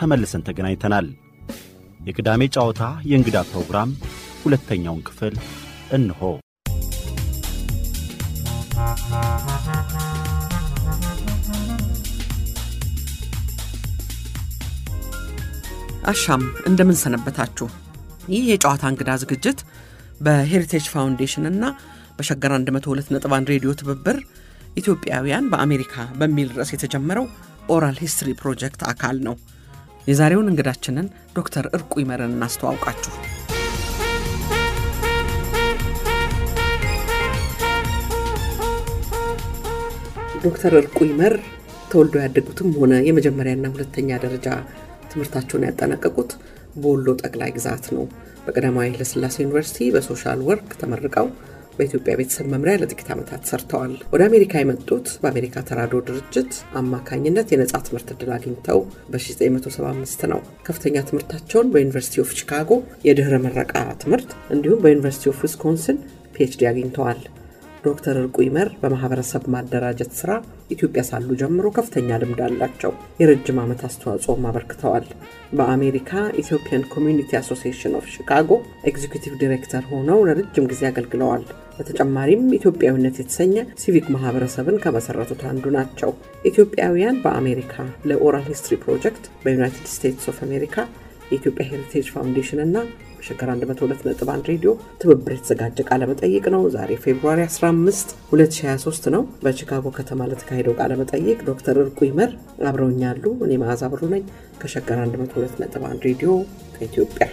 ተመልሰን ተገናኝተናል። የቅዳሜ ጨዋታ የእንግዳ ፕሮግራም ሁለተኛውን ክፍል እንሆ። አሻም እንደምን ሰነበታችሁ። ይህ የጨዋታ እንግዳ ዝግጅት በሄሪቴጅ ፋውንዴሽን እና በሸገር 102.1 ሬዲዮ ትብብር ኢትዮጵያውያን በአሜሪካ በሚል ርዕስ የተጀመረው ኦራል ሂስትሪ ፕሮጀክት አካል ነው። የዛሬውን እንግዳችንን ዶክተር እርቁ ይመርን እናስተዋውቃችሁ። ዶክተር እርቁ ይመር ተወልዶ ያደጉትም ሆነ የመጀመሪያና ሁለተኛ ደረጃ ትምህርታቸውን ያጠናቀቁት በወሎ ጠቅላይ ግዛት ነው። በቀዳማዊ ኃይለሥላሴ ዩኒቨርሲቲ በሶሻል ወርክ ተመርቀው በኢትዮጵያ ቤተሰብ መምሪያ ለጥቂት ዓመታት ሰርተዋል። ወደ አሜሪካ የመጡት በአሜሪካ ተራድኦ ድርጅት አማካኝነት የነጻ ትምህርት ዕድል አግኝተው በ1975 ነው። ከፍተኛ ትምህርታቸውን በዩኒቨርሲቲ ኦፍ ቺካጎ የድኅረ ምረቃ ትምህርት እንዲሁም በዩኒቨርሲቲ ኦፍ ዊስኮንሲን ፒኤችዲ አግኝተዋል። ዶክተር እርቁ ይመር በማህበረሰብ ማደራጀት ስራ ኢትዮጵያ ሳሉ ጀምሮ ከፍተኛ ልምድ አላቸው። የረጅም ዓመት አስተዋጽኦም አበርክተዋል። በአሜሪካ ኢትዮጵያን ኮሚዩኒቲ አሶሲዬሽን ኦፍ ሺካጎ ኤግዚኪቲቭ ዲሬክተር ሆነው ለረጅም ጊዜ አገልግለዋል። በተጨማሪም ኢትዮጵያዊነት የተሰኘ ሲቪክ ማህበረሰብን ከመሰረቱት አንዱ ናቸው። ኢትዮጵያውያን በአሜሪካ ለኦራል ሂስትሪ ፕሮጀክት በዩናይትድ ስቴትስ ኦፍ አሜሪካ የኢትዮጵያ ሄሪቴጅ ፋውንዴሽን እና ሸገር 102.1 ሬዲዮ ትብብር የተዘጋጀ ቃለመጠይቅ ነው። ዛሬ ፌብሩዋሪ 15 2023 ነው። በቺካጎ ከተማ ለተካሄደው ቃለመጠይቅ ዶክተር እርቁ ይመር አብረውኛሉ። እኔ መዓዛ ብሩ ነኝ ከሸገር 102.1 ሬዲዮ ከኢትዮጵያ።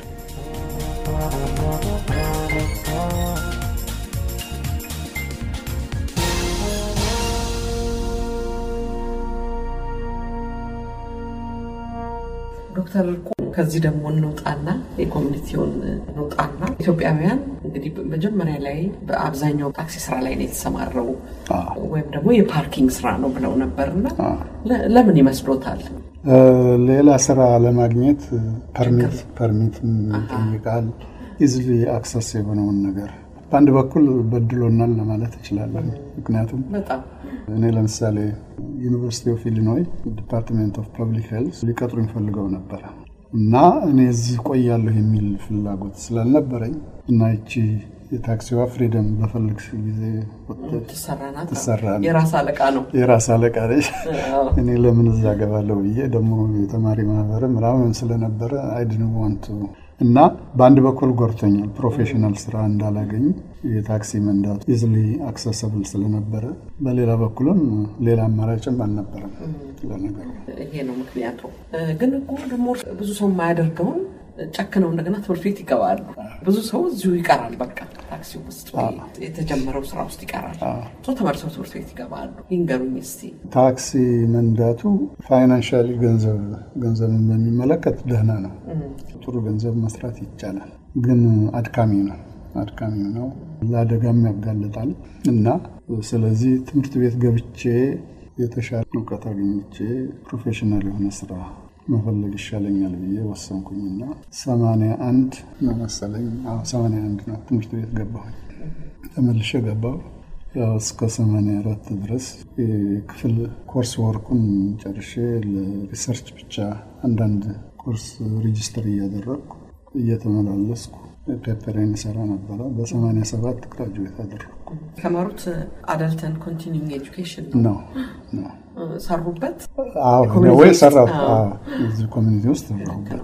ዶክተር እርቁ ከዚህ ደግሞ እንውጣና የኮሚኒቲውን እንውጣና ኢትዮጵያውያን እንግዲህ መጀመሪያ ላይ በአብዛኛው ታክሲ ስራ ላይ ነው የተሰማረው ወይም ደግሞ የፓርኪንግ ስራ ነው ብለው ነበርና ለምን ይመስሎታል? ሌላ ስራ ለማግኘት ፐርሚት ፐርሚት ይጠይቃል። ኢዝሊ አክሰስ የሆነውን ነገር በአንድ በኩል በድሎናል ለማለት እችላለሁ። ምክንያቱም በጣም እኔ ለምሳሌ ዩኒቨርሲቲ ኦፍ ኢሊኖይ ዲፓርትሜንት ኦፍ ፐብሊክ ሄልዝ ሊቀጥሩ የሚፈልገው ነበረ እና እኔ እዚህ ቆያለሁ የሚል ፍላጎት ስላልነበረኝ እና ይቺ የታክሲዋ ፍሪደም በፈልግ ጊዜ ትሰራናት ትሰራለች። የራስ አለቃ ነው። የራስ አለቃ ነች። እኔ ለምን እዛ ገባለሁ ብዬ ደግሞ የተማሪ ማህበር ምናምን ስለነበረ አይድን ዋንቱ እና በአንድ በኩል ጎርቶኛል። ፕሮፌሽናል ስራ እንዳላገኝ የታክሲ መንዳቱ ኢዝሊ አክሰሰብል ስለነበረ፣ በሌላ በኩልም ሌላ አማራጭም አልነበረም ለነገሩ። ይሄ ነው ምክንያቱ። ግን እኮ ደግሞ ብዙ ሰው የማያደርገውን ጨክነው እንደገና ትምህርት ቤት ይገባሉ። ብዙ ሰው እዚሁ ይቀራል። በቃ ታክሲ ውስጥ ወይ የተጀመረው ስራ ውስጥ ይቀራል። ሰው ተመልሰው ትምህርት ቤት ይገባሉ። ይንገሩኝ እስቲ። ታክሲ መንዳቱ ፋይናንሻሊ ገንዘብ ገንዘብን በሚመለከት ደህና ነው። ጥሩ ገንዘብ መስራት ይቻላል። ግን አድካሚ ነው አድካሚ ነው። ለአደጋም ያጋልጣል እና ስለዚህ ትምህርት ቤት ገብቼ የተሻለ እውቀት አግኝቼ ፕሮፌሽናል የሆነ ስራ መፈለግ ይሻለኛል ብዬ ወሰንኩኝና ሰማንያ አንድ ነው መሰለኝ ሰማንያ አንድ ነው ትምህርት ቤት ገባሁኝ። ተመልሼ ገባሁ። ያው እስከ ሰማንያ አራት ድረስ የክፍል ኮርስ ወርኩን ጨርሼ ለሪሰርች ብቻ አንዳንድ ኮርስ ሬጅስተር እያደረግኩ እየተመላለስኩ ፔፐሬን ሰራ ነበረ። በሰማንያ ሰባት ግራጁዌት አደረግኩ። የተማሩት አዳልተን ኮንቲኒንግ ኤጁኬሽን ነው ነው ሰሩበት። ወይ ሰራሁት እዚህ ኮሚኒቲ ውስጥ ሰራሁበት።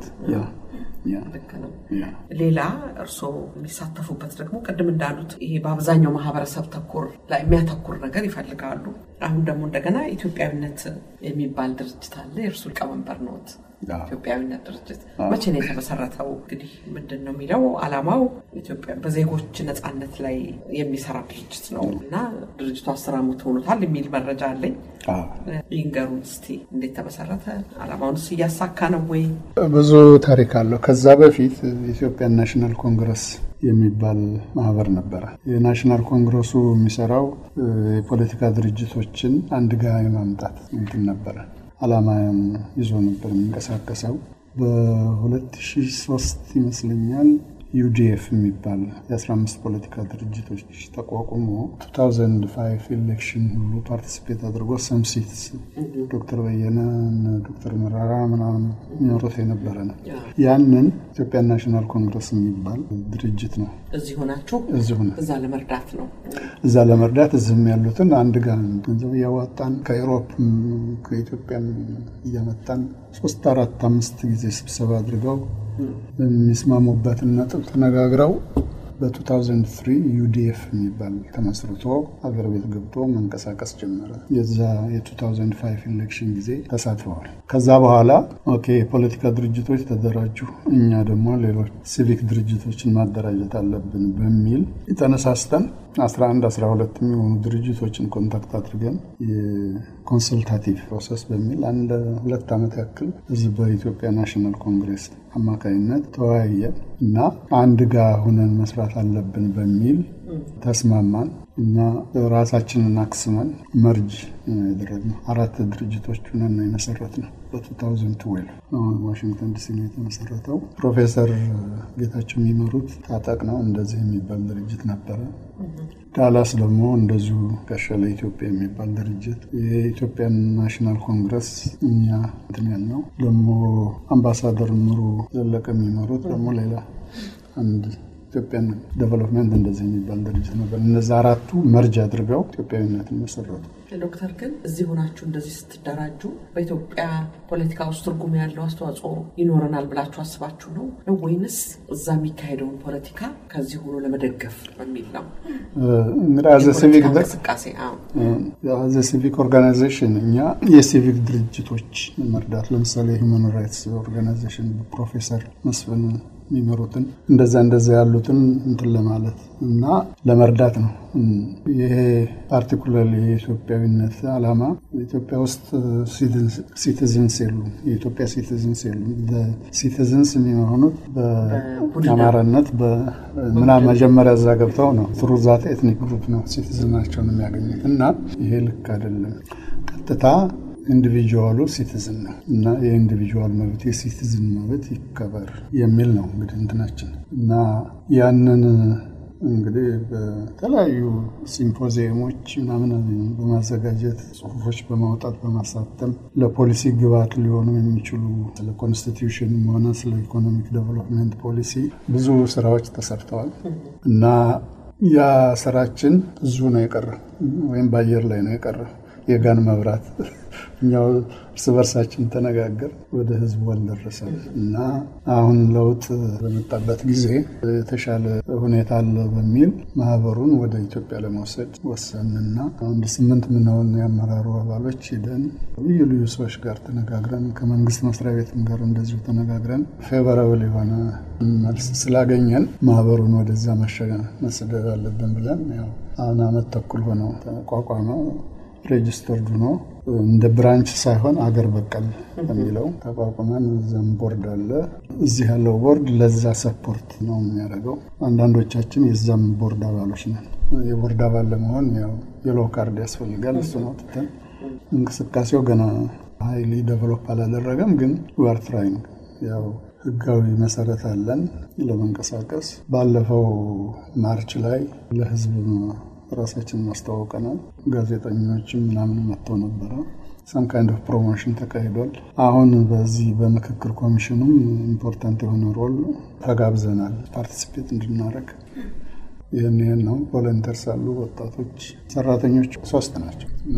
ልክ ነው። ሌላ እርስዎ የሚሳተፉበት ደግሞ ቅድም እንዳሉት ይሄ በአብዛኛው ማህበረሰብ ተኮር ላይ የሚያተኩር ነገር ይፈልጋሉ። አሁን ደግሞ እንደገና ኢትዮጵያዊነት የሚባል ድርጅት አለ። የእርሱ ሊቀመንበር ነዎት። ኢትዮጵያዊነት ድርጅት መቼ ነው የተመሰረተው? እንግዲህ ምንድን ነው የሚለው አላማው ኢትዮጵያ በዜጎች ነፃነት ላይ የሚሰራ ድርጅት ነው እና ድርጅቱ አስር ዓመት ሆኖታል የሚል መረጃ አለኝ። ይንገሩን እስቲ እንዴት ተመሰረተ? አላማውንስ እያሳካ ነው ወይ? ብዙ ታሪክ አለው። ከዛ በፊት የኢትዮጵያን ናሽናል ኮንግረስ የሚባል ማህበር ነበረ። የናሽናል ኮንግረሱ የሚሰራው የፖለቲካ ድርጅቶችን አንድ ጋር የማምጣት እንትን ነበረ። አላማን ይዞ ነበር የሚንቀሳቀሰው። በ2003 ይመስለኛል ዩዲኤፍ የሚባል የ15 ፖለቲካ ድርጅቶች ተቋቁሞ 2005 ኢሌክሽን ሁሉ ፓርቲሲፔት አድርጎ ሰምሲትስ ዶክተር በየነ ዶክተር መራራ ምናምን የሚኖሩት የነበረ ነው። ያንን ኢትዮጵያ ናሽናል ኮንግረስ የሚባል ድርጅት ነው። እዚህ ሆናችሁ እዚሁ ነው እዛ ለመርዳት ነው። እዛ ለመርዳት እዚህም ያሉትን አንድ ጋር ገንዘብ እያዋጣን ከኢሮፕም ከኢትዮጵያም እያመጣን ሶስት አራት አምስት ጊዜ ስብሰባ አድርገው የሚስማሙበትን ነጥብ ተነጋግረው በ2003 ዩዲኤፍ የሚባል ተመስርቶ ሀገር ቤት ገብቶ መንቀሳቀስ ጀመረ። የዛ የ2005 ኢሌክሽን ጊዜ ተሳትፈዋል። ከዛ በኋላ ኦኬ የፖለቲካ ድርጅቶች ተደራጁ፣ እኛ ደግሞ ሌሎች ሲቪክ ድርጅቶችን ማደራጀት አለብን በሚል ተነሳስተን 11 12 የሚሆኑ ድርጅቶችን ኮንታክት አድርገን የኮንሰልታቲቭ ፕሮሰስ በሚል አንድ ሁለት ዓመት ያክል እዚህ በኢትዮጵያ ናሽናል ኮንግሬስ አማካኝነት ተወያየ እና አንድ ጋር ሁነን መስራት አለብን በሚል ተስማማን እና ራሳችንን አክስመን መርጅ ያደረግነው አራት ድርጅቶች ሁነን ነው የመሰረትነው። በ2012 ዋሽንግተን ዲሲ ነው የተመሰረተው። ፕሮፌሰር ጌታቸው የሚመሩት ታጠቅ ነው እንደዚህ የሚባል ድርጅት ነበረ። ዳላስ ደግሞ እንደዚሁ ጋሻለ ኢትዮጵያ የሚባል ድርጅት፣ የኢትዮጵያን ናሽናል ኮንግረስ እኛ እንትን ያልነው ደግሞ አምባሳደር ምሩ ዘለቀ የሚመሩት ደግሞ ሌላ አንድ ኢትዮጵያን ዴቨሎፕመንት እንደዚህ የሚባል ድርጅት ነበር። እነዚ አራቱ መርጅ አድርገው ኢትዮጵያዊነትን መሰረቱ። ዶክተር ግን እዚህ ሆናችሁ እንደዚህ ስትደራጁ በኢትዮጵያ ፖለቲካ ውስጥ ትርጉም ያለው አስተዋጽኦ ይኖረናል ብላችሁ አስባችሁ ነው ነው ወይንስ እዛ የሚካሄደውን ፖለቲካ ከዚህ ሆኖ ለመደገፍ በሚል ነው? እንግዲህ አዘ ሲቪክ እንቅስቃሴ አዘ ሲቪክ ኦርጋናይዜሽን እኛ የሲቪክ ድርጅቶች መርዳት ለምሳሌ ሂውማን ራይትስ ኦርጋናይዜሽን ፕሮፌሰር መስፍን የሚመሩትን እንደዛ እንደዛ ያሉትን እንትን ለማለት እና ለመርዳት ነው። ይሄ ፓርቲኩላር የኢትዮጵያዊነት ዓላማ ኢትዮጵያ ውስጥ ሲቲዝንስ የሉም፣ የኢትዮጵያ ሲቲዝንስ የሉም። ሲቲዝንስ የሚሆኑት በአማራነት ምናምን መጀመሪያ እዛ ገብተው ነው ትሩ ዛት ኤትኒክ ግሩፕ ነው ሲቲዝናቸውን የሚያገኙት እና ይሄ ልክ አይደለም። ቀጥታ ኢንዲቪጁዋሉ ሲቲዝን ነው እና የኢንዲቪጁዋል መብት የሲቲዝን መብት ይከበር የሚል ነው እንግዲህ እንትናችን እና ያንን እንግዲህ በተለያዩ ሲምፖዚየሞች ምናምን በማዘጋጀት ጽሁፎች በማውጣት በማሳተም ለፖሊሲ ግብዓት ሊሆኑ የሚችሉ ስለ ኮንስቲትዩሽንም ሆነ ስለ ኢኮኖሚክ ዴቨሎፕመንት ፖሊሲ ብዙ ስራዎች ተሰርተዋል እና ያ ስራችን ብዙ ነው የቀረ ወይም በአየር ላይ ነው የቀረ የጋን መብራት እኛው እርስ በርሳችን ተነጋገር ወደ ህዝቡ አልደረሰም እና አሁን ለውጥ በመጣበት ጊዜ የተሻለ ሁኔታ አለ በሚል ማህበሩን ወደ ኢትዮጵያ ለመውሰድ ወሰንና አንድ ስምንት ምንሆን የአመራሩ አባሎች ሂደን ልዩ ልዩ ሰዎች ጋር ተነጋግረን ከመንግስት መስሪያ ቤትም ጋር እንደዚሁ ተነጋግረን ፌቨራብል የሆነ መልስ ስላገኘን ማህበሩን ወደዛ መሰደድ አለብን ብለን ያው አሁን አመት ተኩል ሆነው ተቋቋመው ሬጅስተርድ ሆኖ እንደ ብራንች ሳይሆን አገር በቀል በሚለው ተቋቁመን እዛም ቦርድ አለ። እዚህ ያለው ቦርድ ለዛ ሰፖርት ነው የሚያደርገው። አንዳንዶቻችን የዛም ቦርድ አባሎች ነን። የቦርድ አባል ለመሆን ያው የሎ ካርድ ያስፈልጋል። እሱ ነው ትተን እንቅስቃሴው ገና ሀይሊ ደቨሎፕ አላደረገም፣ ግን ዌር ትራይንግ ያው ህጋዊ መሰረት አለን ለመንቀሳቀስ። ባለፈው ማርች ላይ ለህዝብ ራሳችን ማስተዋወቀናል። ጋዜጠኞችም ምናምን መጥተው ነበረ። ሰም ካይንድ ኦፍ ፕሮሞሽን ተካሂዷል። አሁን በዚህ በምክክር ኮሚሽኑም ኢምፖርታንት የሆነ ሮል ተጋብዘናል ፓርቲሲፔት እንድናደረግ። ይህን ይህን ነው። ቮለንተርስ አሉ፣ ወጣቶች፣ ሰራተኞች ሶስት ናቸው እና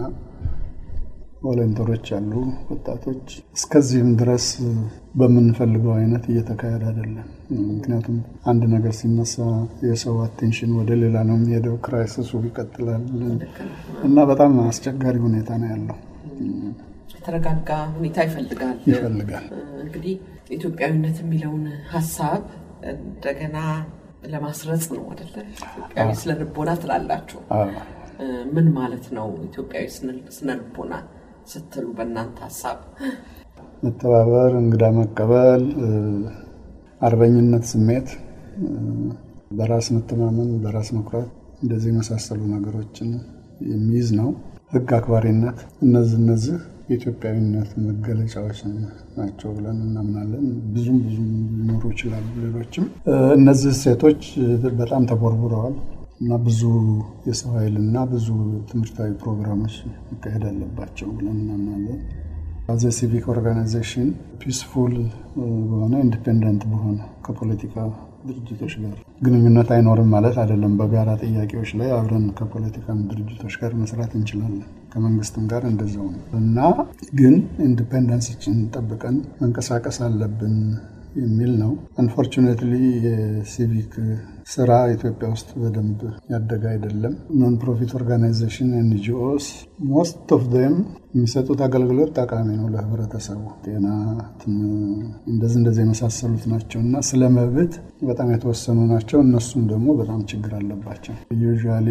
ቮለንተሮች አሉ፣ ወጣቶች። እስከዚህም ድረስ በምንፈልገው አይነት እየተካሄደ አይደለም። ምክንያቱም አንድ ነገር ሲነሳ የሰው አቴንሽን ወደ ሌላ ነው የሚሄደው፣ ክራይሲሱ ይቀጥላል እና በጣም አስቸጋሪ ሁኔታ ነው ያለው። የተረጋጋ ሁኔታ ይፈልጋል ይፈልጋል። እንግዲህ ኢትዮጵያዊነት የሚለውን ሀሳብ እንደገና ለማስረጽ ነው አደለ? ኢትዮጵያዊ ስነ ልቦና ትላላችሁ። ምን ማለት ነው ኢትዮጵያዊ ስነ ልቦና ስትሉ በእናንተ ሀሳብ? መተባበር፣ እንግዳ መቀበል፣ አርበኝነት ስሜት፣ በራስ መተማመን፣ በራስ መኩራት እንደዚህ የመሳሰሉ ነገሮችን የሚይዝ ነው። ህግ አክባሪነት፣ እነዚህ እነዚህ የኢትዮጵያዊነት መገለጫዎች ናቸው ብለን እናምናለን። ብዙም ብዙም ሊኖሩ ይችላሉ። ሌሎችም እነዚህ እሴቶች በጣም ተቦርቡረዋል እና ብዙ የሰው ኃይል እና ብዙ ትምህርታዊ ፕሮግራሞች መካሄድ አለባቸው ብለን እናምናለን። አዘ ሲቪክ ኦርጋናይዜሽን ፒስፉል በሆነ ኢንዲፔንደንት በሆነ ከፖለቲካ ድርጅቶች ጋር ግንኙነት አይኖርም ማለት አይደለም። በጋራ ጥያቄዎች ላይ አብረን ከፖለቲካ ድርጅቶች ጋር መስራት እንችላለን። ከመንግስትም ጋር እንደዛው ነው እና ግን ኢንዲፔንደንስችን ጠብቀን መንቀሳቀስ አለብን የሚል ነው። አንፎርቹኔትሊ የሲቪክ ስራ ኢትዮጵያ ውስጥ በደንብ ያደገ አይደለም። ኖን ፕሮፊት ኦርጋናይዜሽን ኤንጂኦስ ሞስት ኦፍ ደም የሚሰጡት አገልግሎት ጠቃሚ ነው ለህብረተሰቡ፣ ጤና፣ እንደዚህ እንደዚህ የመሳሰሉት ናቸው እና ስለ መብት በጣም የተወሰኑ ናቸው። እነሱም ደግሞ በጣም ችግር አለባቸው። ዩዥዋሊ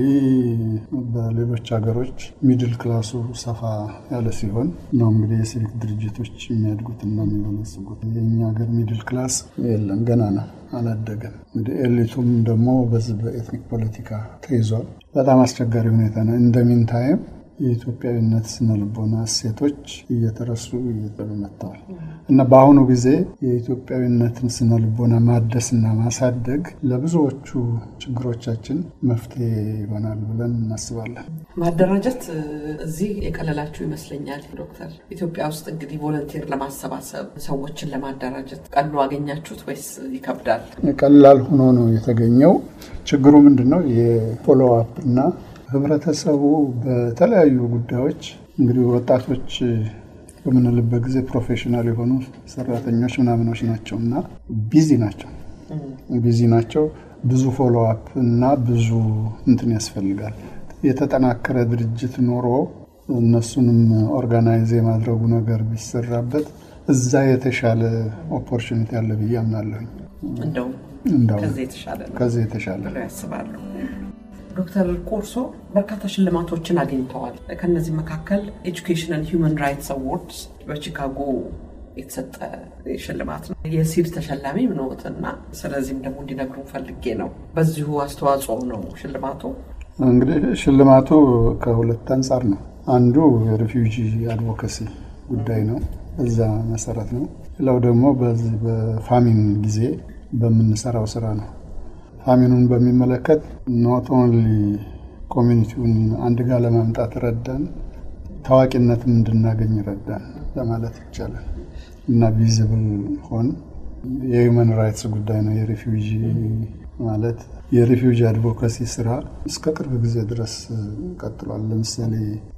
በሌሎች ሀገሮች ሚድል ክላሱ ሰፋ ያለ ሲሆን ነው እንግዲህ የሲቪክ ድርጅቶች የሚያድጉትና የሚበለጽጉት። የእኛ ሀገር ሚድል ክላስ የለም ገና ነው አላደገም። እንግዲህ ኤሊቱም ደግሞ በዚህ በኤትኒክ ፖለቲካ ተይዟል። በጣም አስቸጋሪ ሁኔታ ነው። እንደሚን ታይም የኢትዮጵያዊነት ስነልቦና እሴቶች እየተረሱ እየጠሉ መጥተዋል እና በአሁኑ ጊዜ የኢትዮጵያዊነትን ስነልቦና ማደስና ማሳደግ ለብዙዎቹ ችግሮቻችን መፍትሄ ይሆናል ብለን እናስባለን። ማደራጀት እዚህ የቀለላችሁ ይመስለኛል ዶክተር። ኢትዮጵያ ውስጥ እንግዲህ ቮለንቲር ለማሰባሰብ ሰዎችን ለማደራጀት ቀሉ አገኛችሁት ወይስ ይከብዳል? ቀላል ሆኖ ነው የተገኘው። ችግሩ ምንድን ነው? የፎሎ አፕ እና ህብረተሰቡ በተለያዩ ጉዳዮች እንግዲህ ወጣቶች በምንልበት ጊዜ ፕሮፌሽናል የሆኑ ሰራተኞች ምናምኖች ናቸው እና ቢዚ ናቸው ቢዚ ናቸው። ብዙ ፎሎ አፕ እና ብዙ እንትን ያስፈልጋል። የተጠናከረ ድርጅት ኖሮ እነሱንም ኦርጋናይዝ የማድረጉ ነገር ቢሰራበት እዛ የተሻለ ኦፖርቹኒቲ አለ ብዬ አምናለሁኝ። እንደውም እንደውም ከዚህ የተሻለ ነው ከዚህ የተሻለ ብለው ያስባሉ። ዶክተር ቆርሶ በርካታ ሽልማቶችን አግኝተዋል። ከነዚህ መካከል ኤጁኬሽን ሂውማን ራይትስ አዋርድስ በቺካጎ የተሰጠ ሽልማት ነው። የሲድ ተሸላሚ ምንወትና ስለዚህም ደግሞ እንዲነግሩ ፈልጌ ነው። በዚሁ አስተዋጽኦ ነው ሽልማቱ። እንግዲህ ሽልማቱ ከሁለት አንጻር ነው። አንዱ የሪፊውጂ አድቮካሲ ጉዳይ ነው፣ እዛ መሰረት ነው። ሌላው ደግሞ በዚህ በፋሚን ጊዜ በምንሰራው ስራ ነው። ፋሚኑን በሚመለከት ኖት ኦንሊ ኮሚኒቲውን አንድ ጋር ለማምጣት ረዳን፣ ታዋቂነትም እንድናገኝ ረዳን ለማለት ይቻላል እና ቪዚብል ሆን የሂውማን ራይትስ ጉዳይ ነው። የሪፊውጂ ማለት የሪፊውጂ አድቮካሲ ስራ እስከ ቅርብ ጊዜ ድረስ ቀጥሏል። ለምሳሌ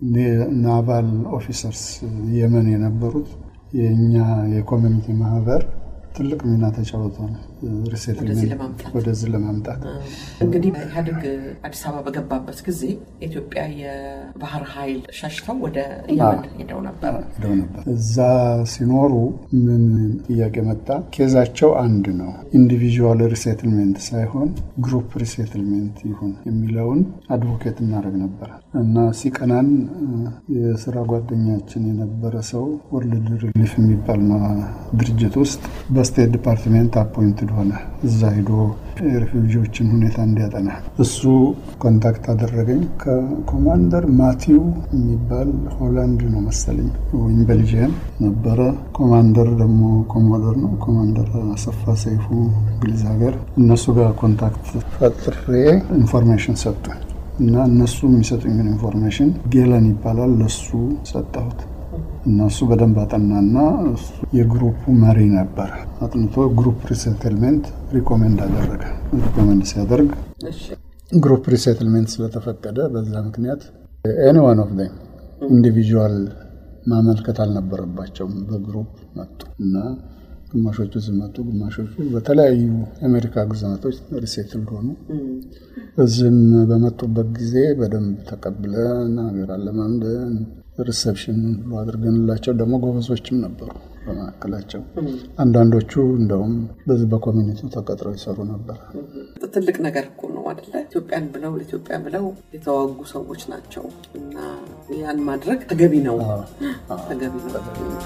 ናቫል ኦፊሰርስ የመን የነበሩት የእኛ የኮሚኒቲ ማህበር ትልቅ ሚና ተጫውቷል። ሪሴትልመንት ወደዚህ ለማምጣት እንግዲህ ኢህአዴግ አዲስ አበባ በገባበት ጊዜ ኢትዮጵያ የባህር ኃይል ሸሽተው ወደ የመን ሄደው ነበር ሄደው ነበር። እዛ ሲኖሩ ምን ጥያቄ መጣ? ኬዛቸው አንድ ነው። ኢንዲቪዥዋል ሪሴትልሜንት ሳይሆን ግሩፕ ሪሴትልሜንት ይሁን የሚለውን አድቮኬት እናደርግ ነበር እና ሲቀናን የስራ ጓደኛችን የነበረ ሰው ወርልድ ሪሊፍ የሚባል ድርጅት ውስጥ በስቴት ዲፓርትሜንት አፖይንትድ ሆነ። እዛ ሂዶ የሬፊውጂዎችን ሁኔታ እንዲያጠና እሱ ኮንታክት አደረገኝ ከኮማንደር ማቲው የሚባል ሆላንድ ነው መሰለኝ ወይም ቤልጅየም ነበረ። ኮማንደር ደግሞ ኮሞዶር ነው ኮማንደር አሰፋ ሰይፉ እንግሊዝ ሀገር። እነሱ ጋር ኮንታክት ፈጥሬ ኢንፎርሜሽን ሰጡኝ እና እነሱ የሚሰጡኝን ኢንፎርሜሽን ጌለን ይባላል ለሱ ሰጠሁት። እነሱ በደንብ አጠናና የግሩፑ መሪ ነበር። አጥንቶ ግሩፕ ሪሴትልሜንት ሪኮሜንድ አደረገ። ሪኮሜንድ ሲያደርግ ግሩፕ ሪሴትልሜንት ስለተፈቀደ በዛ ምክንያት ኤኒ ዋን ኦፍ ም ኢንዲቪዥዋል ማመልከት አልነበረባቸውም። በግሩፕ መጡ እና ግማሾቹ ሲመጡ፣ ግማሾቹ በተለያዩ የአሜሪካ ግዛቶች ሪሴትል ሆኑ። እዚህም በመጡበት ጊዜ በደንብ ተቀብለን ሀገር አለማምደን ሪሰፕሽን ሁሉ አድርገንላቸው ደግሞ ጎበዞችም ነበሩ በመካከላቸው። አንዳንዶቹ እንደውም በዚህ በኮሚኒቲው ተቀጥረው ይሰሩ ነበር። ትልቅ ነገር እኮ ነው አደለ? ኢትዮጵያን ብለው ለኢትዮጵያ ብለው የተዋጉ ሰዎች ናቸው እና ያን ማድረግ ተገቢ ነው ተገቢ ነው።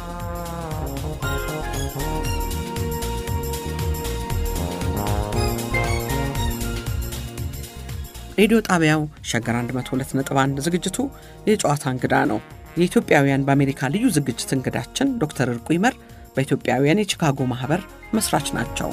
ሬዲዮ ጣቢያው ሸገር 102.1 ዝግጅቱ የጨዋታ እንግዳ ነው። የኢትዮጵያውያን በአሜሪካ ልዩ ዝግጅት እንግዳችን ዶክተር እርቁ ይመር በኢትዮጵያውያን የቺካጎ ማህበር መስራች ናቸው።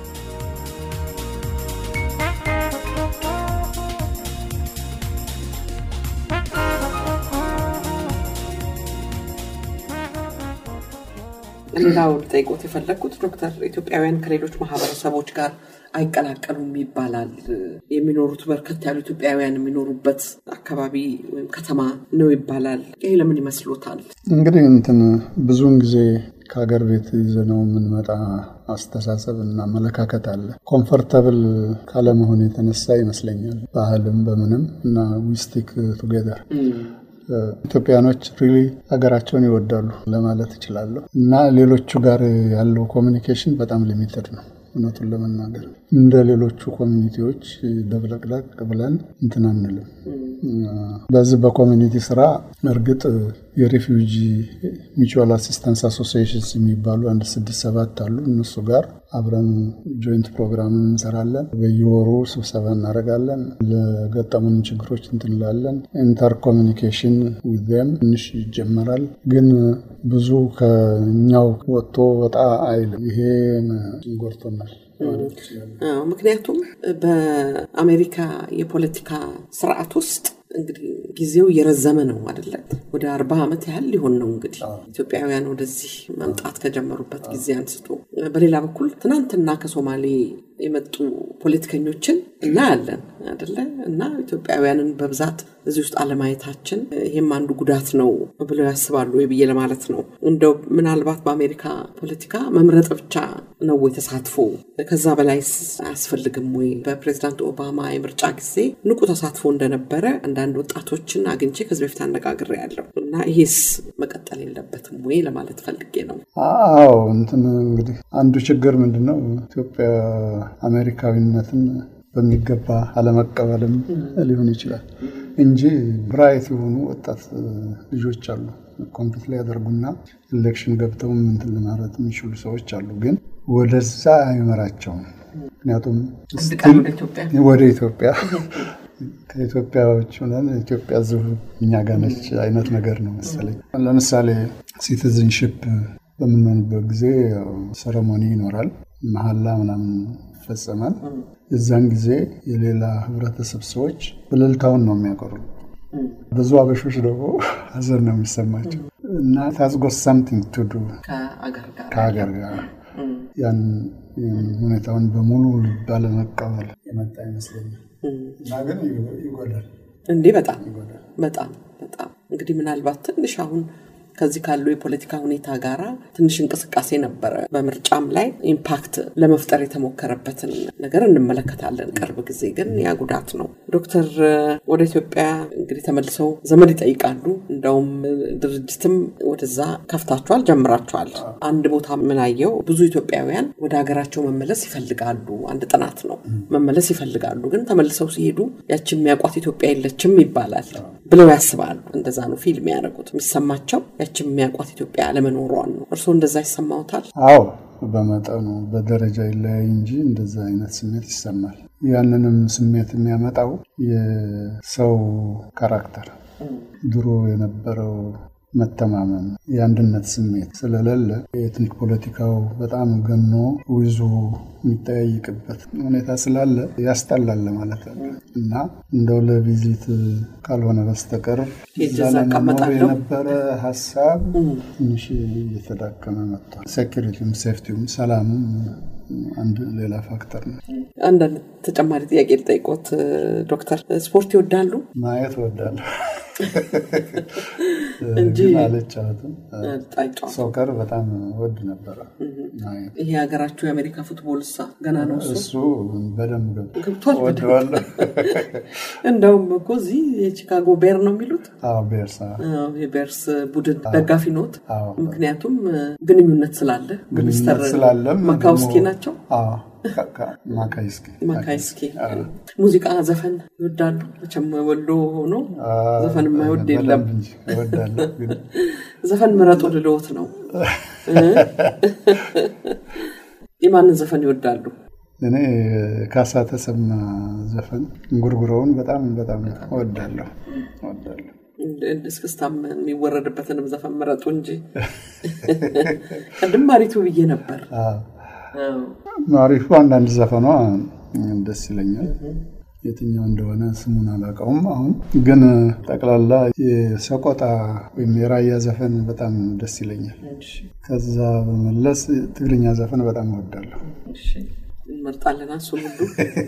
ሌላው ልጠይቆት የፈለግኩት ዶክተር ኢትዮጵያውያን ከሌሎች ማህበረሰቦች ጋር አይቀላቀሉም ይባላል። የሚኖሩት በርከት ያሉ ኢትዮጵያውያን የሚኖሩበት አካባቢ ወይም ከተማ ነው ይባላል። ይሄ ለምን ይመስሎታል? እንግዲህ እንትን ብዙውን ጊዜ ከሀገር ቤት ይዘነው የምንመጣ አስተሳሰብ እና አመለካከት አለ። ኮምፈርተብል ካለመሆን የተነሳ ይመስለኛል ባህልም በምንም እና ዊስቲክ ቱጌዘር ኢትዮጵያኖች ሪሊ ሀገራቸውን ይወዳሉ ለማለት እችላለሁ እና ሌሎቹ ጋር ያለው ኮሚኒኬሽን በጣም ሊሚትድ ነው። እውነቱን ለመናገር እንደ ሌሎቹ ኮሚኒቲዎች ደብለቅለቅ ብለን እንትን አንልም። በዚህ በኮሚኒቲ ስራ እርግጥ የሬፊውጂ ሚቹዋል አሲስታንስ አሶሲዬሽንስ የሚባሉ አንድ ስድስት ሰባት አሉ። እነሱ ጋር አብረን ጆይንት ፕሮግራም እንሰራለን። በየወሩ ስብሰባ እናደርጋለን። ለገጠሙን ችግሮች እንትንላለን። ኢንተር ኮሚኒኬሽን ዊዘም ትንሽ ይጀመራል፣ ግን ብዙ ከኛው ወጥቶ ወጣ አይልም። ይሄ ጎርቶናል። ምክንያቱም በአሜሪካ የፖለቲካ ስርዓት ውስጥ እንግዲህ ጊዜው እየረዘመ ነው አይደለ? ወደ አርባ ዓመት ያህል ሊሆን ነው እንግዲህ ኢትዮጵያውያን ወደዚህ መምጣት ከጀመሩበት ጊዜ አንስቶ። በሌላ በኩል ትናንትና ከሶማሌ የመጡ ፖለቲከኞችን እናያለን አይደለ? እና ኢትዮጵያውያንን በብዛት እዚህ ውስጥ አለማየታችን ይህም አንዱ ጉዳት ነው ብለው ያስባሉ ወይ ብዬ ለማለት ነው። እንደው ምናልባት በአሜሪካ ፖለቲካ መምረጥ ብቻ ነው ወይ ተሳትፎ? ከዛ በላይ አያስፈልግም ወይ? በፕሬዚዳንት ኦባማ የምርጫ ጊዜ ንቁ ተሳትፎ እንደነበረ አንዳንድ ወጣቶችን አግኝቼ ከዚህ በፊት አነጋግሬ ያለው እና ይሄስ መቀጠል የለበትም ወይ ለማለት ፈልጌ ነው። አዎ እንትን እንግዲህ አንዱ ችግር ምንድን ነው ኢትዮጵያ አሜሪካዊነትን በሚገባ አለመቀበልም ሊሆን ይችላል እንጂ ብራይት የሆኑ ወጣት ልጆች አሉ። ኮምፒት ላይ ያደርጉና ኢሌክሽን ገብተው እንትን ለማለት የሚችሉ ሰዎች አሉ። ግን ወደዛ አይመራቸውም። ምክንያቱም ወደ ኢትዮጵያ ከኢትዮጵያዎች ሆነን ኢትዮጵያ ዝ እኛ ጋር ነች አይነት ነገር ነው መሰለኝ። ለምሳሌ ሲቲዝንሽፕ በምንሆንበት ጊዜ ሰረሞኒ ይኖራል፣ መሀላ ምናምን ይፈጸማል። የዛን ጊዜ የሌላ ህብረተሰብ ሰዎች እልልታውን ነው የሚያቀሩ። ብዙ አበሾች ደግሞ ሀዘን ነው የሚሰማቸው እና ታዝጎት ሳምቲንግ ቱ ዱ ከሀገር ጋር ያን ሁኔታውን በሙሉ ባለመቀበል የመጣ ይመስለኛል እና ግን ይጎዳል እንዴ! በጣም በጣም በጣም እንግዲህ ምናልባት ትንሽ አሁን ከዚህ ካለው የፖለቲካ ሁኔታ ጋራ ትንሽ እንቅስቃሴ ነበረ። በምርጫም ላይ ኢምፓክት ለመፍጠር የተሞከረበትን ነገር እንመለከታለን። ቅርብ ጊዜ ግን ያ ጉዳት ነው። ዶክተር ወደ ኢትዮጵያ እንግዲህ ተመልሰው ዘመድ ይጠይቃሉ። እንደውም ድርጅትም ወደዛ ከፍታችኋል፣ ጀምራችኋል። አንድ ቦታ ምናየው ብዙ ኢትዮጵያውያን ወደ ሀገራቸው መመለስ ይፈልጋሉ። አንድ ጥናት ነው። መመለስ ይፈልጋሉ፣ ግን ተመልሰው ሲሄዱ ያችን የሚያውቋት ኢትዮጵያ የለችም ይባላል ብለው ያስባሉ። እንደዛ ነው ፊልም ያደረጉት የሚሰማቸው ያችን የሚያውቋት ኢትዮጵያ አለመኖሯን ነው። እርስዎ እንደዛ ይሰማዎታል? አዎ፣ በመጠኑ በደረጃ ይለያይ እንጂ እንደዛ አይነት ስሜት ይሰማል። ያንንም ስሜት የሚያመጣው የሰው ካራክተር ድሮ የነበረው መተማመን፣ የአንድነት ስሜት ስለሌለ የኤትኒክ ፖለቲካው በጣም ገኖ ውዙ የሚጠያይቅበት ሁኔታ ስላለ ያስጠላል ማለት አለ እና እንደው ለቪዚት ካልሆነ በስተቀር ለመኖር የነበረ ሀሳብ ትንሽ እየተዳከመ መጥቷል። ሴኪሪቲም፣ ሴፍቲውም፣ ሰላሙም አንድ ሌላ ፋክተር ነው። አንዳንድ ተጨማሪ ጥያቄ ልጠይቆት ዶክተር፣ ስፖርት ይወዳሉ? ማየት እወዳለሁ እንጂ አልጫወትም። ሶከር በጣም ወድ ነበረ። ይሄ ሀገራችሁ የአሜሪካ ፉትቦል እሳ ገና ነው እሱ እሱ በደንብ ገብቷል። ወደዋለሁ። እንደውም እኮ እዚህ የቺካጎ ቤር ነው የሚሉት አዎ ቤርሳ የቤርስ ቡድን ደጋፊ ኖት። አዎ። ምክንያቱም ግንኙነት ስላለ ሚስተር ስላለም ማካውስኪ ደግሞ- ናቸው። አዎ፣ ካ- ካ- ማካይስኪ ማካይስኪ አዎ። ሙዚቃ፣ ዘፈን ይወዳሉ። መቼም ወሎ ሆኖ አዎ፣ ዘፈን የማይወድ የለም። በደንብ እንጂ እወዳለሁ ግን ዘፈን ምረጡ ልልዎት ነው። የማንን ዘፈን ይወዳሉ? እኔ ካሳ ተሰማ ዘፈን እንጉርጉሮውን በጣም በጣም እወዳለሁ እወዳለሁ። እስክስታም የሚወረድበትንም ዘፈን ምረጡ እንጂ ቅድም ማሪቱ ብዬ ነበር። ማሪቱ አንዳንድ ዘፈኗ ደስ ይለኛል። የትኛው እንደሆነ ስሙን አላውቀውም። አሁን ግን ጠቅላላ የሰቆጣ ወይም የራያ ዘፈን በጣም ደስ ይለኛል። ከዛ በመለስ ትግርኛ ዘፈን በጣም እወዳለሁ። እንመርጣለን እሱን ሁሉ።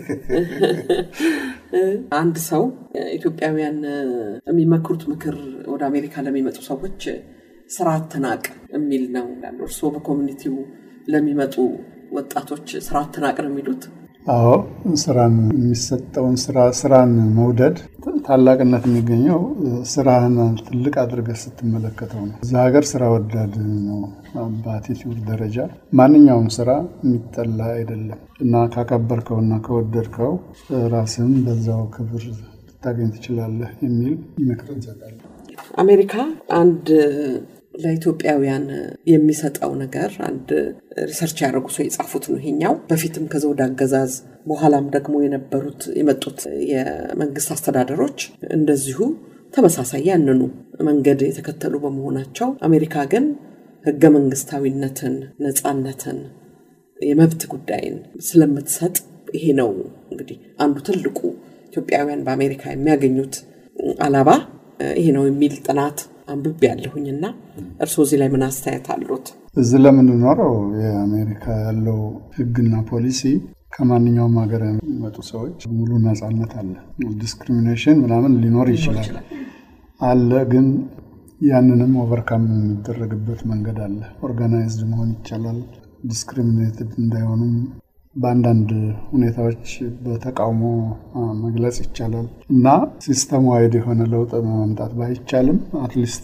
አንድ ሰው ኢትዮጵያውያን የሚመክሩት ምክር ወደ አሜሪካ ለሚመጡ ሰዎች ስራ አትናቅ የሚል ነው ይላሉ። እርስዎ በኮሚኒቲው ለሚመጡ ወጣቶች ስራ አትናቅ ነው የሚሉት? አዎ ስራን የሚሰጠውን ስራ ስራን መውደድ ታላቅነት የሚገኘው ስራህን ትልቅ አድርገህ ስትመለከተው ነው። እዛ ሀገር ስራ ወዳድ ነው በአቲቲዩድ ደረጃ ማንኛውም ስራ የሚጠላ አይደለም እና ካከበርከውና ከወደድከው ራስህም በዛው ክብር ልታገኝ ትችላለህ የሚል ምክር እንሰጣለን። አሜሪካ አንድ ለኢትዮጵያውያን የሚሰጠው ነገር አንድ ሪሰርች ያደረጉ ሰው የጻፉት ነው ይሄኛው። በፊትም ከዘውድ አገዛዝ በኋላም ደግሞ የነበሩት የመጡት የመንግስት አስተዳደሮች እንደዚሁ ተመሳሳይ ያንኑ መንገድ የተከተሉ በመሆናቸው አሜሪካ ግን ህገ መንግስታዊነትን፣ ነፃነትን፣ የመብት ጉዳይን ስለምትሰጥ ይሄ ነው እንግዲህ አንዱ ትልቁ ኢትዮጵያውያን በአሜሪካ የሚያገኙት አላባ ይሄ ነው የሚል ጥናት አንብቤ ያለሁኝና እርስዎ እዚህ ላይ ምን አስተያየት አሉት? እዚህ ለምንኖረው የአሜሪካ ያለው ህግና ፖሊሲ ከማንኛውም ሀገር የሚመጡ ሰዎች ሙሉ ነፃነት አለ። ዲስክሪሚኔሽን ምናምን ሊኖር ይችላል አለ፣ ግን ያንንም ኦቨርካም የሚደረግበት መንገድ አለ። ኦርጋናይዝድ መሆን ይቻላል። ዲስክሪሚኔትድ እንዳይሆኑም በአንዳንድ ሁኔታዎች በተቃውሞ መግለጽ ይቻላል እና ሲስተም ዋይድ የሆነ ለውጥ ማምጣት ባይቻልም አትሊስት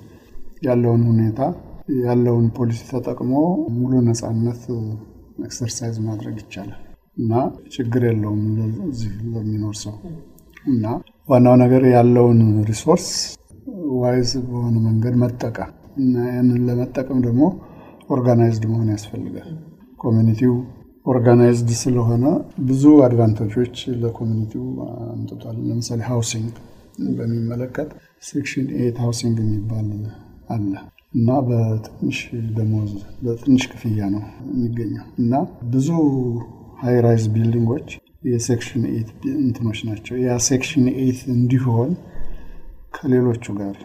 ያለውን ሁኔታ ያለውን ፖሊሲ ተጠቅሞ ሙሉ ነፃነት ኤክሰርሳይዝ ማድረግ ይቻላል እና ችግር የለውም እዚህ ለሚኖር ሰው እና ዋናው ነገር ያለውን ሪሶርስ ዋይዝ በሆነ መንገድ መጠቀም እና ያንን ለመጠቀም ደግሞ ኦርጋናይዝድ መሆን ያስፈልጋል። ኮሚኒቲው ኦርጋናይዝድ ስለሆነ ብዙ አድቫንቴጆች ለኮሚኒቲው አምጥቷል። ለምሳሌ ሃውሲንግ በሚመለከት ሴክሽን ኤት ሃውሲንግ የሚባል አለ እና በትንሽ ደሞዝ በትንሽ ክፍያ ነው የሚገኘው እና ብዙ ሃይራይዝ ቢልዲንጎች የሴክሽን ኤት እንትኖች ናቸው። ያ ሴክሽን ኤት እንዲሆን ከሌሎቹ ጋር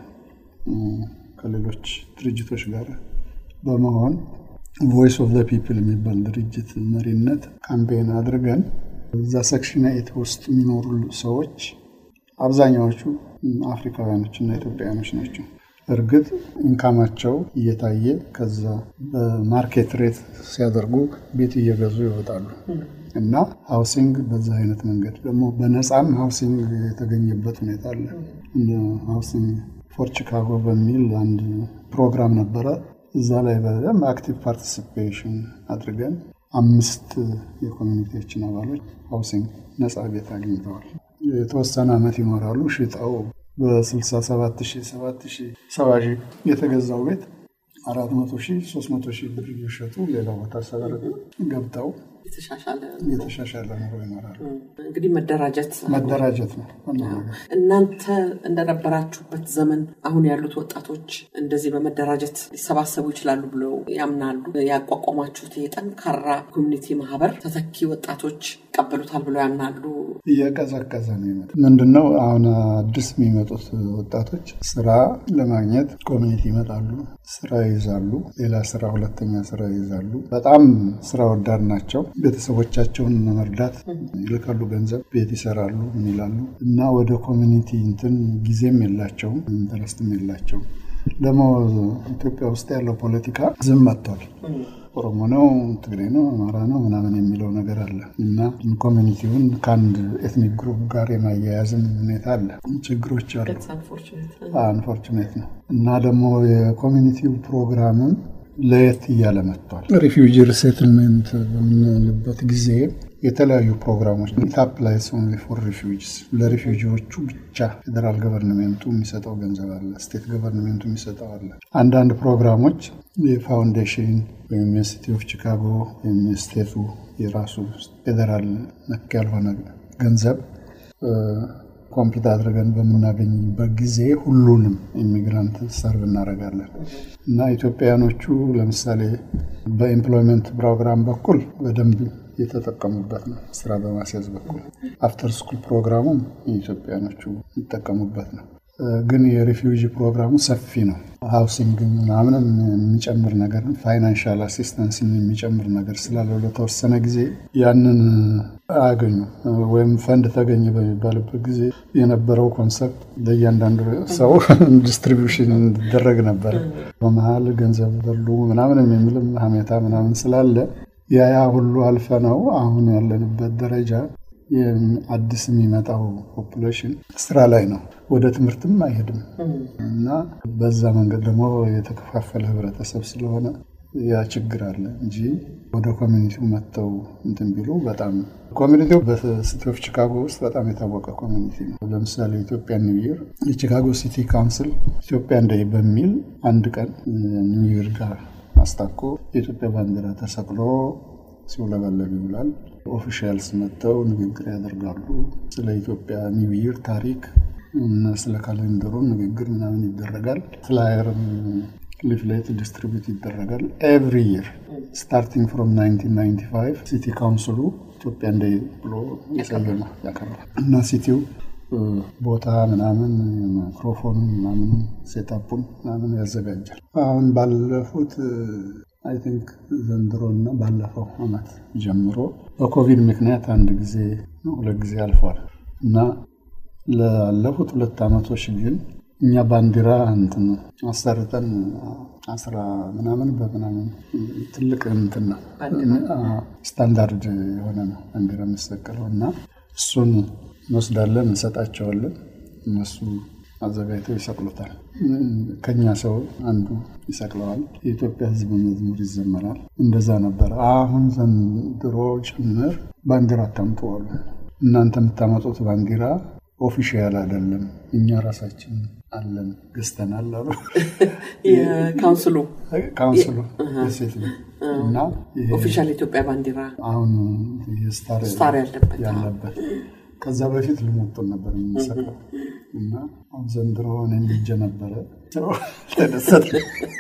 ከሌሎች ድርጅቶች ጋር በመሆን ቮይስ ኦፍ ዘ ፒፕል የሚባል ድርጅት መሪነት ካምፔን አድርገን እዛ ሰክሽን ኤት ውስጥ የሚኖሩ ሰዎች አብዛኛዎቹ አፍሪካውያኖች እና ኢትዮጵያውያኖች ናቸው። እርግጥ ኢንካማቸው እየታየ ከዛ በማርኬት ሬት ሲያደርጉ ቤት እየገዙ ይወጣሉ እና ሃውሲንግ በዛ አይነት መንገድ ደግሞ በነፃም ሃውሲንግ የተገኘበት ሁኔታ አለ። ሃውሲንግ ፎር ቺካጎ በሚል አንድ ፕሮግራም ነበረ። እዛ ላይ በደንብ አክቲቭ ፓርቲሲፔሽን አድርገን አምስት የኮሚኒቲዎችን አባሎች ሃውሲንግ ነፃ ቤት አግኝተዋል። የተወሰነ ዓመት ይኖራሉ። ሽጠው በ67 70 የተገዛው ቤት 400 ሺህ 300 ሺህ ብር እየሸጡ ሌላ ቦታ ሰበር ገብተው የተሻሻለ ኑሮ ይኖራሉ። እንግዲህ መደራጀት መደራጀት ነው። እናንተ እንደነበራችሁበት ዘመን አሁን ያሉት ወጣቶች እንደዚህ በመደራጀት ሊሰባሰቡ ይችላሉ ብለው ያምናሉ? ያቋቋማችሁት የጠንካራ ኮሚኒቲ ማህበር ተተኪ ወጣቶች ይቀበሉታል ብለው ያምናሉ? እየቀዘቀዘ ነው ይመጣ ምንድነው አሁን አዲስ የሚመጡት ወጣቶች ስራ ለማግኘት ኮሚኒቲ ይመጣሉ፣ ስራ ይይዛሉ፣ ሌላ ስራ ሁለተኛ ስራ ይይዛሉ። በጣም ስራ ወዳድ ናቸው። ቤተሰቦቻቸውን መርዳት ይልካሉ፣ ገንዘብ ቤት ይሰራሉ፣ ምን ይላሉ እና ወደ ኮሚኒቲ እንትን ጊዜም የላቸውም፣ ኢንተረስትም የላቸውም። ደግሞ ኢትዮጵያ ውስጥ ያለው ፖለቲካ ዝም መጥቷል። ኦሮሞ ነው፣ ትግሬ ነው፣ አማራ ነው ምናምን የሚለው ነገር አለ እና ኮሚኒቲውን ከአንድ ኤትኒክ ግሩፕ ጋር የማያያዝም ሁኔታ አለ። ችግሮች አሉ። አንፎርቹኔት ነው እና ደግሞ የኮሚኒቲው ፕሮግራምም ለየት እያለ መጥቷል። ሪፊውጂ ሪሴትልሜንት በምንልበት ጊዜ የተለያዩ ፕሮግራሞች ታፕ ላይ ኦንሊ ፎር ሪፊውጂስ ለሪፊውጂዎቹ ብቻ ፌዴራል ገቨርንሜንቱ የሚሰጠው ገንዘብ አለ፣ ስቴት ገቨርንሜንቱ የሚሰጠው አለ። አንዳንድ ፕሮግራሞች የፋውንዴሽን ወይም የሲቲ ኦፍ ቺካጎ ወይም የስቴቱ የራሱ ፌዴራል ነክ ያልሆነ ገንዘብ ኮምፒት አድርገን በምናገኝበት ጊዜ ሁሉንም ኢሚግራንት ሰርቭ እናደርጋለን እና ኢትዮጵያውያኖቹ ለምሳሌ በኤምፕሎይመንት ፕሮግራም በኩል በደንብ የተጠቀሙበት ነው። ስራ በማስያዝ በኩል አፍተር ስኩል ፕሮግራሙም የኢትዮጵያኖቹ ይጠቀሙበት ነው። ግን የሪፊውጂ ፕሮግራሙ ሰፊ ነው። ሃውሲንግ ምናምንም የሚጨምር ነገር ፋይናንሻል አሲስተንስ የሚጨምር ነገር ስላለው ለተወሰነ ጊዜ ያንን አያገኙ ወይም ፈንድ ተገኘ በሚባልበት ጊዜ የነበረው ኮንሰፕት ለእያንዳንዱ ሰው ዲስትሪቢሽን እንዲደረግ ነበር። በመሀል ገንዘብ በሉ ምናምን የሚልም ሀሜታ ምናምን ስላለ ያ ያ ሁሉ አልፈ ነው አሁን ያለንበት ደረጃ አዲስ የሚመጣው ፖፑሌሽን ስራ ላይ ነው። ወደ ትምህርትም አይሄድም እና በዛ መንገድ ደግሞ የተከፋፈለ ህብረተሰብ ስለሆነ ያ ችግር አለ እንጂ ወደ ኮሚኒቲው መጥተው እንትን ቢሉ በጣም ኮሚኒቲው በሲቲ ኦፍ ቺካጎ ውስጥ በጣም የታወቀ ኮሚኒቲ ነው። ለምሳሌ ኢትዮጵያ ኒው ይር የቺካጎ ሲቲ ካውንስል ኢትዮጵያ እንደይ በሚል አንድ ቀን ኒው ይር ጋር አስታኮ የኢትዮጵያ ባንዲራ ተሰቅሎ ሲውለበለብ ይውላል። ኦፊሻልስ መጥተው ንግግር ያደርጋሉ። ስለ ኢትዮጵያ ኒው ይር ታሪክ እና ስለ ካሌንደሩ ንግግር ምናምን ይደረጋል። ፍላየርም ሊፍሌት ዲስትሪቢዩት ይደረጋል። ኤቭሪ ይር ስታርቲንግ ፍሮም 1995 ሲቲ ካውንስሉ ኢትዮጵያ እንደ ብሎ የሰየመ ያከብራል እና ሲቲው ቦታ ምናምን ማይክሮፎን ምናምን ሴታፑን ምናምን ያዘጋጃል። አሁን ባለፉት አይ ቲንክ ዘንድሮ እና ባለፈው አመት ጀምሮ በኮቪድ ምክንያት አንድ ጊዜ ሁለት ጊዜ አልፏል እና ላለፉት ሁለት አመቶች ግን እኛ ባንዲራ እንትን አሰርተን አስራ ምናምን በምናምን ትልቅ እንትን ነው ስታንዳርድ የሆነ ነው ባንዲራ የሚሰቀለው እና እሱን እንወስዳለን እንሰጣቸዋለን እነሱ አዘጋጅተው ይሰቅሉታል። ከኛ ሰው አንዱ ይሰቅለዋል። የኢትዮጵያ ሕዝብ መዝሙር ይዘመራል። እንደዛ ነበር። አሁን ዘንድሮ ጭምር ባንዲራ አታምጡ አሉ። እናንተ የምታመጡት ባንዲራ ኦፊሻል አይደለም፣ እኛ ራሳችን አለን ገዝተናል አሉ። የካውንስሉ ካውንስሉ ሴት እና ኦፊሻል የኢትዮጵያ ባንዲራ አሁን ስታር ያለበት ያለበት ከዛ በፊት ልሞጡን ነበር የምንሰራው እና አሁን ዘንድሮ እኔም ልጄ ነበረ ተደሰተ።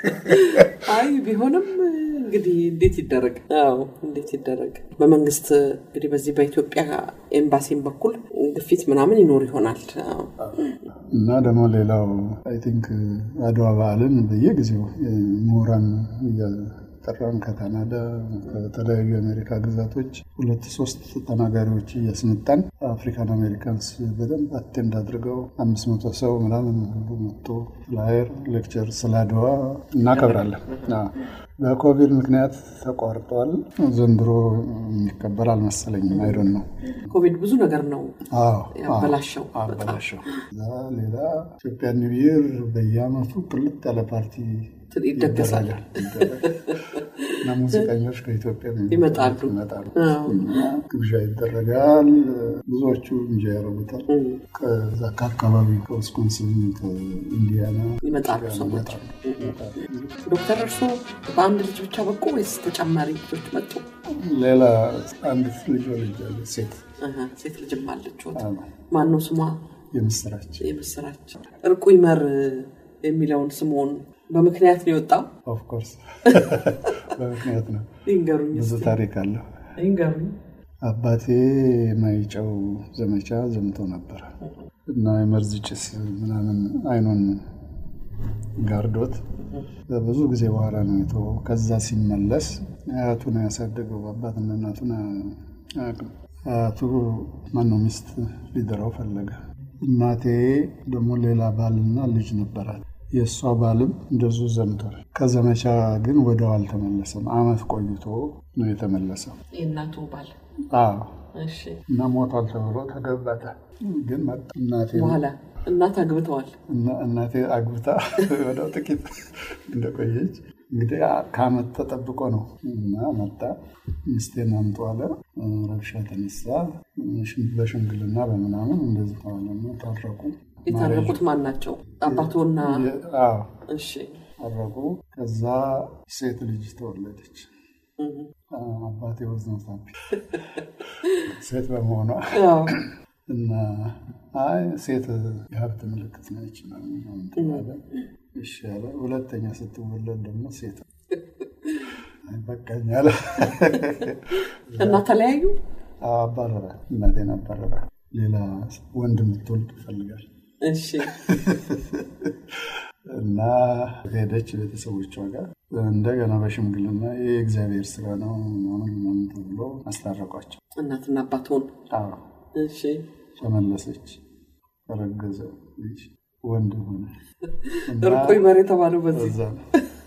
አይ ቢሆንም እንግዲህ እንዴት ይደረግ? አዎ እንዴት ይደረግ? በመንግስት እንግዲህ በዚህ በኢትዮጵያ ኤምባሲም በኩል ግፊት ምናምን ይኖር ይሆናል እና ደግሞ ሌላው አይ ቲንክ አድዋ በዓልን በየጊዜው ምሁራን ጠራን ከካናዳ ከተለያዩ የአሜሪካ ግዛቶች ሁለት ሶስት ተናጋሪዎች እያስመጣን አፍሪካን አሜሪካንስ በደንብ አቴንድ አድርገው አምስት መቶ ሰው ምናምን ሁሉ መጥቶ ፍላየር ሌክቸር ስለ አድዋ እናከብራለን። በኮቪድ ምክንያት ተቋርጧል። ዘንድሮ የሚከበር አልመሰለኝም። አይዶን ነው ኮቪድ ብዙ ነገር ነው ያበላሸው አበላሸው። ሌላ ኢትዮጵያ ኒው ይር በየአመቱ ቅልጥ ያለ ፓርቲ ይደገሳል እና ሙዚቀኞች ከኢትዮጵያ ይመጣሉ ይመጣሉ። ግብዣ ይደረጋል። ብዙዎቹ እንጃ ያደርጉታል። ከዛ ከአካባቢ ከዊስኮንሲን፣ ከኢንዲያና ይመጣሉ ሰዎች። ዶክተር እርሶ በአንድ ልጅ ብቻ በቁ ወይስ ተጨማሪ ልጆች መጡ? ሌላ አንዲት ልጅ ወልጃለሁ። ሴት ሴት ልጅም አለች። ማን ነው ስሟ? የምስራች የምስራች እርቁ ይመር የሚለውን ስሙን በምክንያት ነው የወጣው? ኦፍኮርስ በምክንያት ነው። ይንገሩኝ፣ ብዙ ታሪክ አለው። ይንገሩኝ። አባቴ ማይጨው ዘመቻ ዘምቶ ነበር እና የመርዝ ጭስ ምናምን አይኑን ጋርዶት በብዙ ጊዜ በኋላ ነው የተወው። ከዛ ሲመለስ አያቱ ነው ያሳደገው። አባትና እናቱን አያውቅም። አያቱ ማነው ሚስት ሊደራው ፈለገ። እናቴ ደግሞ ሌላ ባልና ልጅ ነበራት። የእሷ ባልም እንደዙ ዘምቷል። ከዘመቻ ግን ወደው አልተመለሰም። አመት ቆይቶ ነው የተመለሰው። የእናቱ ባል እና ሞቷል ተብሎ ተገበተ። ግን መጣ። እናቴ በኋላ እናት አግብተዋል። እናቴ አግብታ ወደው ጥቂት እንደቆየች እንግዲህ ከአመት ተጠብቆ ነው እና መጣ። ሚስቴን አምጡ አለ። ረብሻ ተነሳ። በሽምግልና በምናምን እንደዚህ ተዋለና ታረቁ። የታረቁት ማን ናቸው? አባቶና እሺ ታረቁ። ከዛ ሴት ልጅ ተወለደች። አባቴ ወዝ ነው ሴት በመሆኗ እና አይ ሴት የሀብት ምልክት ነች ተባለ። እሺ አለ። ሁለተኛ ስትወለድ ደግሞ ሴት በቃኝ አለ እና ተለያዩ። አባረረ። እናቴን አባረረ። ሌላ ወንድ እንድትወልድ ይፈልጋል እሺ እና ሄደች ቤተሰቦቿ ጋር እንደገና በሽምግልና የእግዚአብሔር ስራ ነው ምናምን ምናምን ተብሎ አስታረቋቸው። እናትና አባትሆን አዎ እሺ ተመለሰች። ረገዘ ልጅ ወንድ ሆነ። እርቁ ይመር የተባለው በዚህ እዛ ነው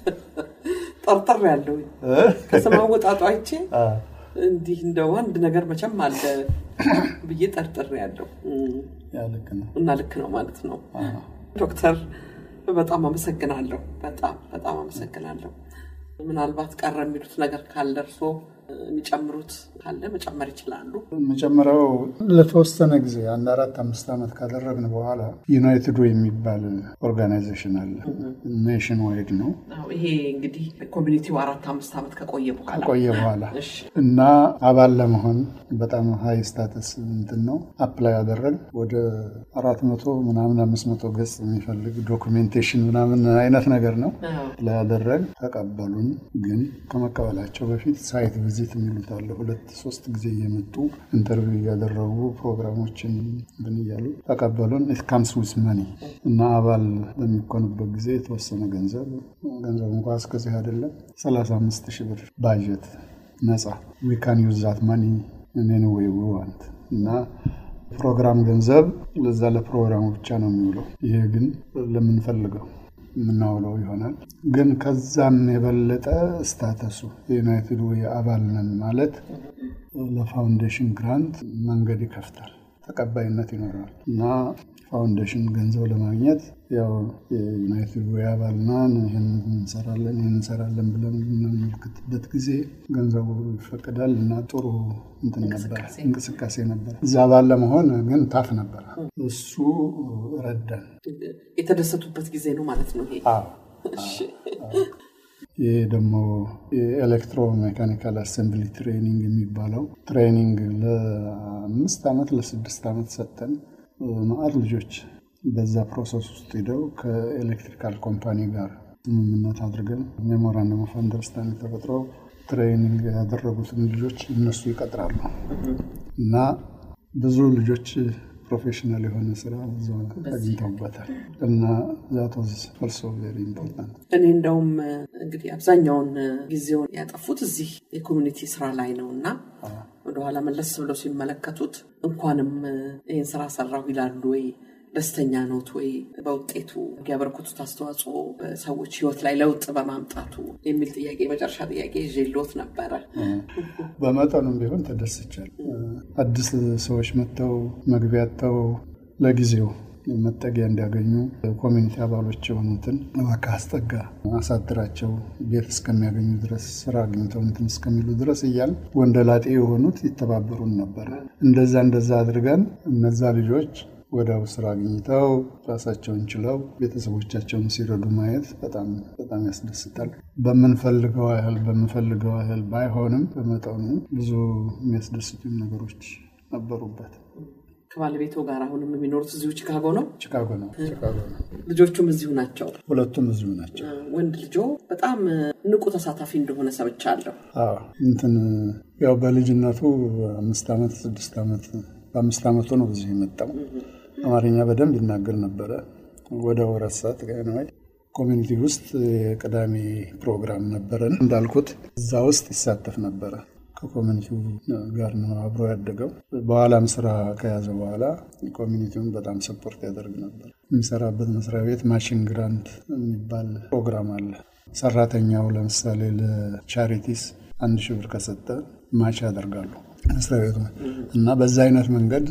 ጠርጠር ያለው እ? ከስም አወጣጡ አይቼ አ፣ እንዲህ እንደው አንድ ነገር መቼም አለ ብዬ ጠርጥር ያለው ያ ልክ ነው። እና ልክ ነው ማለት ነው። አዎ። ዶክተር በጣም አመሰግናለሁ። በጣም በጣም አመሰግናለሁ። ምናልባት ቀረ የሚሉት ነገር ካለ እርስዎ የሚጨምሩት ካለ መጨመር ይችላሉ። መጀመሪያው ለተወሰነ ጊዜ አንድ አራት አምስት ዓመት ካደረግን በኋላ ዩናይትድ ዌይ የሚባል ኦርጋናይዜሽን አለ። ኔሽን ዋይድ ነው። አዎ፣ ይሄ እንግዲህ ኮሚኒቲው አራት አምስት ዓመት ከቆየ በኋላ ከቆየ በኋላ እሺ፣ እና አባል ለመሆን በጣም ሀይ ስታተስ እንትን ነው አፕላይ ያደረግ ወደ አራት መቶ ምናምን አምስት መቶ ገጽ የሚፈልግ ዶኩሜንቴሽን ምናምን አይነት ነገር ነው አዎ፣ ላይ ያደረግ ተቀበሉን። ግን ከመቀበላቸው በፊት ሳይት ቪዚት የሚሉት አለ። ሁለት ሶስት ጊዜ እየመጡ ኢንተርቪው እያደረጉ ፕሮግራሞችን እንትን እያሉ ተቀበሉን። ኢት ካምስ ዊዝ መኒ እና አባል በሚኮንበት ጊዜ የተወሰነ ገንዘብ ገንዘብ እንኳ እስከዚህ አይደለም 35 ሺህ ብር ባጀት ነጻ ዊ ካን ዩዝ ዛት መኒ እኔን ወይ ዋንት እና ፕሮግራም ገንዘብ ለዛ ለፕሮግራሙ ብቻ ነው የሚውለው። ይሄ ግን ለምንፈልገው የምናውለው ይሆናል። ግን ከዛም የበለጠ ስታተሱ የዩናይትድ ዌይ አባል ነን ማለት ለፋውንዴሽን ግራንት መንገድ ይከፍታል፣ ተቀባይነት ይኖረዋል እና ፋውንዴሽን ገንዘብ ለማግኘት ያው የዩናይትድ ዌይ አባል ነን፣ ይህን እንሰራለን ይህን እንሰራለን ብለን በምናመልክትበት ጊዜ ገንዘቡ ይፈቅዳል እና ጥሩ እንትን ነበር እንቅስቃሴ ነበር። እዛ አባል ለመሆን ግን ታፍ ነበር። እሱ ረዳን። የተደሰቱበት ጊዜ ነው ማለት ነው ይሄ። አዎ እሺ፣ ይህ ደግሞ የኤሌክትሮ ሜካኒካል አሰምብሊ ትሬኒንግ የሚባለው ትሬኒንግ ለአምስት ዓመት ለስድስት ዓመት ሰጠን። ማአት ልጆች በዛ ፕሮሰስ ውስጥ ሄደው ከኤሌክትሪካል ኮምፓኒ ጋር ስምምነት አድርገን ሜሞራንደም ኦፍ አንደርስታንዲንግ ተፈጥሮ ትሬኒንግ ያደረጉትን ልጆች እነሱ ይቀጥራሉ እና ብዙ ልጆች ፕሮፌሽናል የሆነ ስራ እዛ አግኝተውበታል እና ዛት ዋዝ ኦልሶ ቬሪ ኢምፖርታንት። እኔ እንደውም እንግዲህ አብዛኛውን ጊዜውን ያጠፉት እዚህ የኮሚኒቲ ስራ ላይ ነው እና ወደኋላ መለስ ብለው ሲመለከቱት እንኳንም ይህን ስራ ሰራሁ ይላሉ ወይ ደስተኛ ኖት ወይ በውጤቱ ያበረከቱት አስተዋጽኦ በሰዎች ህይወት ላይ ለውጥ በማምጣቱ የሚል ጥያቄ የመጨረሻ ጥያቄ ይዤልዎት ነበረ። በመጠኑም ቢሆን ተደስቻለሁ። አዲስ ሰዎች መጥተው መግቢያ አጥተው ለጊዜው መጠጊያ እንዲያገኙ ኮሚኒቲ አባሎች የሆኑትን እባክህ አስጠጋ፣ አሳድራቸው ቤት እስከሚያገኙ ድረስ ስራ አግኝተው እንትን እስከሚሉ ድረስ እያል ወንደላጤ የሆኑት ይተባበሩን ነበረ። እንደዛ እንደዛ አድርገን እነዛ ልጆች ወዲያው ስራ አግኝተው ራሳቸውን ችለው ቤተሰቦቻቸውን ሲረዱ ማየት በጣም በጣም ያስደስታል። በምንፈልገው ያህል በምንፈልገው ያህል ባይሆንም በመጠኑ ብዙ የሚያስደስቱኝ ነገሮች ነበሩበት። ከባለቤቶ ጋር አሁንም የሚኖሩት እዚሁ ቺካጎ ነው። ቺካጎ ነው ቺካጎ ነው። ልጆቹም እዚሁ ናቸው። ሁለቱም እዚሁ ናቸው። ወንድ ልጆ በጣም ንቁ ተሳታፊ እንደሆነ ሰምቻለሁ። አዎ እንትን ያው በልጅነቱ አምስት ዓመት ስድስት ዓመት በአምስት ዓመቱ ነው እዚህ የመጣው። አማርኛ በደንብ ይናገር ነበረ። ወደ ወረት ሰዓት ጋናይ ኮሚኒቲ ውስጥ የቅዳሜ ፕሮግራም ነበረን እንዳልኩት እዛ ውስጥ ይሳተፍ ነበረ። ከኮሚኒቲው ጋር ነው አብሮ ያደገው። በኋላም ስራ ከያዘ በኋላ ኮሚኒቲውን በጣም ሰፖርት ያደርግ ነበር። የሚሰራበት መስሪያ ቤት ማሽን ግራንት የሚባል ፕሮግራም አለ። ሰራተኛው ለምሳሌ ለቻሪቲስ አንድ ሺህ ብር ከሰጠ ማች ያደርጋሉ መስሪያ ቤቱ እና በዛ አይነት መንገድ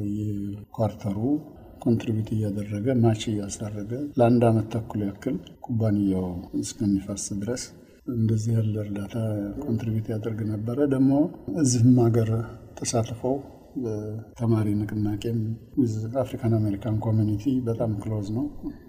በየኳርተሩ ኮንትሪቢዩት እያደረገ ማች እያሳረገ ለአንድ ዓመት ተኩል ያክል ኩባንያው እስከሚፈርስ ድረስ እንደዚህ ያለ እርዳታ ኮንትሪቢዩት ያደርግ ነበረ። ደግሞ እዚህም ሀገር ተሳትፈው በተማሪ ንቅናቄም ዊዝ አፍሪካን አሜሪካን ኮሚኒቲ በጣም ክሎዝ ነው፣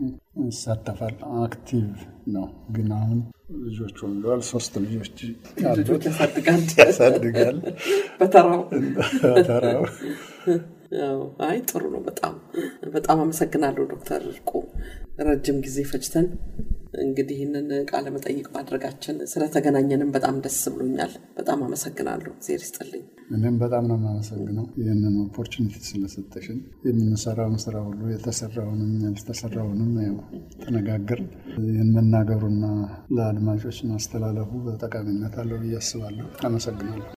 ይሳተፋል። አክቲቭ ነው። ግን አሁን ልጆች ወልደዋል። ሶስት ልጆች ልጆች ያሳድጋል ያሳድጋል በተራው ተራው አይ ጥሩ ነው። በጣም በጣም አመሰግናለሁ ዶክተር እርቁ ረጅም ጊዜ ፈጅተን እንግዲህ ይህንን ቃለ መጠይቅ ማድረጋችን ስለተገናኘንም በጣም ደስ ብሎኛል። በጣም አመሰግናለሁ። እግዜር ይስጥልኝ። እኔም በጣም ነው የማመሰግነው ይህንን ኦፖርቹኒቲ ስለሰጠሽን። የምንሰራውን ስራ ሁሉ የተሰራውንም ያልተሰራውንም ተነጋገር ይህን መናገሩና ለአድማጮች ማስተላለፉ በጠቃሚነት አለው ብዬ አስባለሁ። አመሰግናለሁ።